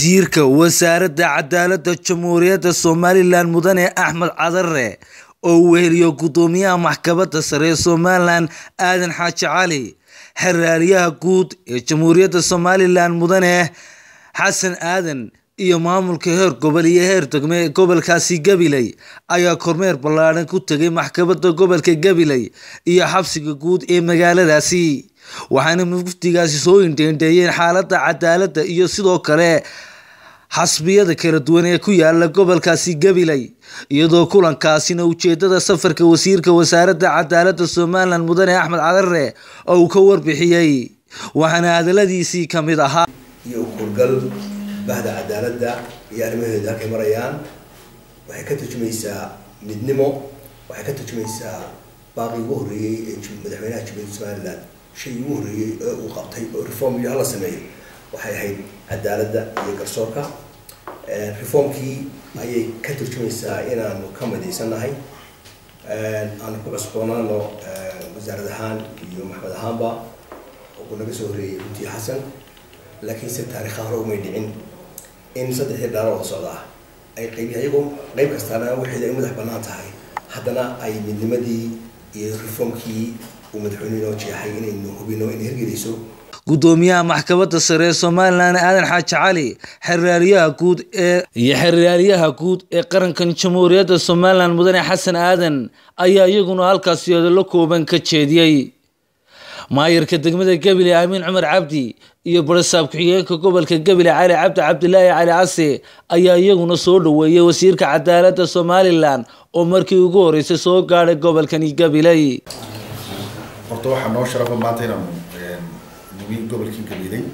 wasiirka wasaaradda cadaaladda jamhuuriyadda somalilan mudane axmed cadare oo weheliyo gudoomiyaha maxkamadda sare ee somalilan aadan xaaji cali xeraaliyaha guud ee jamhuuriyadda somalilan mudane xasan aadan iyo maamulka heer gobol iyo heer degme ee gobolkaasi gabiley ayaa kormeer ballaadhan ku tegay maxkamadda gobolka gabiley iyo xabsiga guud ee magaaladaasi waxaana muftigaasi soo indheendheeyeen xaaladda cadaaladda iyo sidoo kale xasbiyada kala duwan ee ku yaala gobolkaasi gabiley iyadoo kulankaasina ujeedada safarka wasiirka wasaaradda cadaaladda somalilan mudane axmed cadare oo uu ka warbixiyey waxaana hadaladiisii ka mid ahaa iyo ukurgal bahda cadaaladda iyo arrimaheeda halkay marayaan waxay ka turjumaysaa midnimo waxay ka turjumaysaa baaqii ugu horreeyey ee madaxweynaha jamhuuriyadda somalilan shay ugu horreeyey ee uu qabtay oo reform iyo hala sameeyo waxay ahayd cadaaladda iyo garsoorka reformkii ayay ka turjumaysaa inaanu ka midaysannahay aanu ku cusboonaano wasaarad ahaan iyo maxmed ahaanba uu naga soo horreeyey runtii xasan laakiinse taarikha hore umay dhicin in saddexdii dhaalo oo socdaa ay qayb ayagoo qayb kastaana waxeeda ay madax bannaan tahay haddana ay midnimadii iyo reformkii uu madaxweyne inoo jeexay inaynu hubino inay hirgelayso gudoomiyaha maxkamadda sare ee somalilan aadan xaaji cali xeraaliyaha guud ee iyo xeraaliyaha guud ee qarankan jamhuuriyadda somalilan mudane xasan aadan ayaa iyaguna halkaasi odolo kooban ka jeediyey maayarka degmada gabiley amiin cumar cabdi iyo barasaab ku-xigeenka gobolka gabiley cali cabdi cabdilaahi cali case ayaa iyaguna soo dhaweeyey wasiirka cadaaladda somalilan oo markii ugu horeysay soo gaadhay gobolkani gabiley horta waxaa noo sharafa maanta inaanu nimi gobolkii gabiley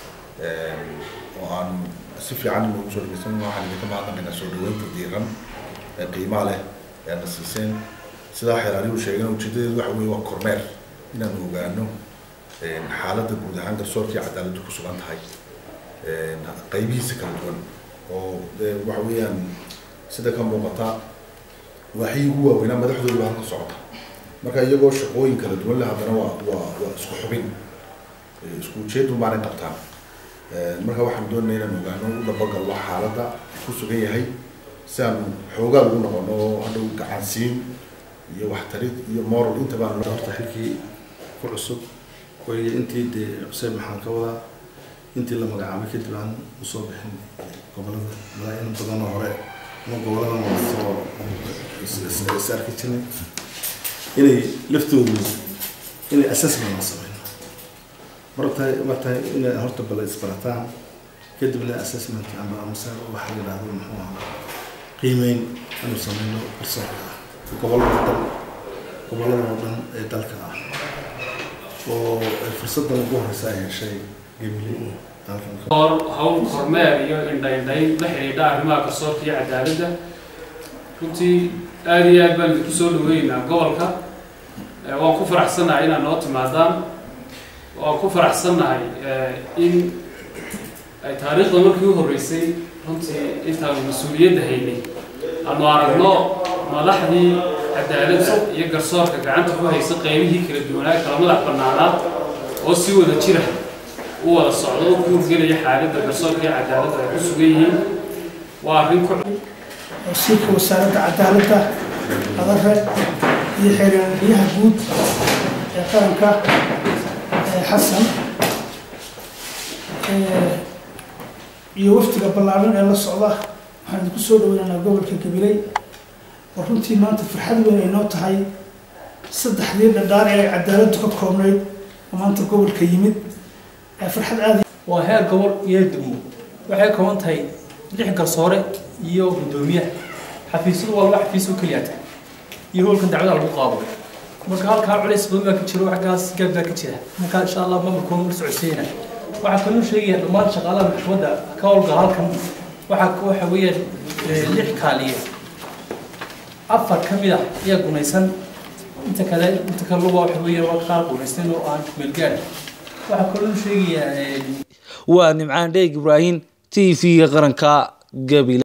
oo aan si fiican inoogu soo dhageysan waxaan idinka mahadnaqaynaa soo dhaweynta diiran ee qiimaa leh ee na siiseen sidaa xeeraalihu sheegeen ujeedadeedu waxa weeye waa kormeer inaanu ogaano xaaladda guud ahaan garsoorkii cadaaladdu ku sugan tahay qaybihiisa kala duwan oo waxa weeyaan sida ka muuqata waxii ugu waaweynaa madaxdooda baa halka socota marka iyagoo shaqooyin kala duwan leh haddana waa waa waa isku xubin isku ujeedun baanay qabtaan marka waxaan doonaya inaan ogaano u dhabagallo xaaladda ku sugan yahay si aan xoogaa ugu noqono oo hadhow gacansiin iyo waxtarid iyo moral inta baan horta xilkii ku cusub waya intii dee xuseen maxaan ka wadaa intii la magacaabay kadib aan usoo bixin gobolada malaa in badanoo hore ama gobolada soo is arki jirnay inay laftoodu inay assessment la sameyno martahay martahay inay horta bala isbarataan kadibna assessment ama amase waxa la yidhahdo muxuu ahaa qiimeyn inuu sameyno garsoorka gobolada dhan gobolada oo dhan ee dalka ah oo fursadan ugu horeysa ay heshay gabiley hawl kormeer iyo indhaindhayn la xidhiidha arrimaha garsoorka iyo cadaaladda runtii aada iyo aad baan idinku soo dhaweynaynaa gobolka waan ku faraxsannahay inaad noo timaadaan waan ku faraxsannahay in ay taariikhda markii u horreysay runtii intaanu mas-uuliyadda haynay aanu aragno madaxdii cadaaladda iyo garsoorka gacanta ku haysa qaybihii kala duwanaa kala madax bannaanaa oo si wada jira u wada socdo oo ku hurgelaya xaaladda garsoorka iyo cadaaladda ay ku sugan yihiin waa arrin ku wasiirka wasaaradda cadaaladda adare iyo xeeraaliyaha guud ee qaranka xasan iyo waftiga ballaaran ee la socda waxaan idinku soo dhaweynaynaa gobolka gabiley oo runtii maanta farxad weyn ay noo tahay saddexdii dhadhaar ee ay cadaaladdu ka koobnayd oo maanta gobolka yimid farxad aada waa heer gobol iyo degmo waxay kooban tahay lix garsoore iyo guddoomiyaha xafiisyadu waa laba xafiis oo keliya tahay iyo howlkan dacwada lagu qaado marka halkaa culays badan baa ka jiro xaggaas gaab baa ka jira marka insha allah maamulkoona la socodsiina waxaa kaloo sheegaya dhammaan shaqaalaha maxkamadda ka howlgala halkan waxaa waxa weeyaan lix kaaliye afar ka mid ah ayaa gunaysan inta kale inta kale luba waxa weeyaan waa qaar gunaysteen oo aan meelgaad waxaa kaloo sheegayaa waa nimcaan dheeg ibraahim t v-ga qaranka gabiley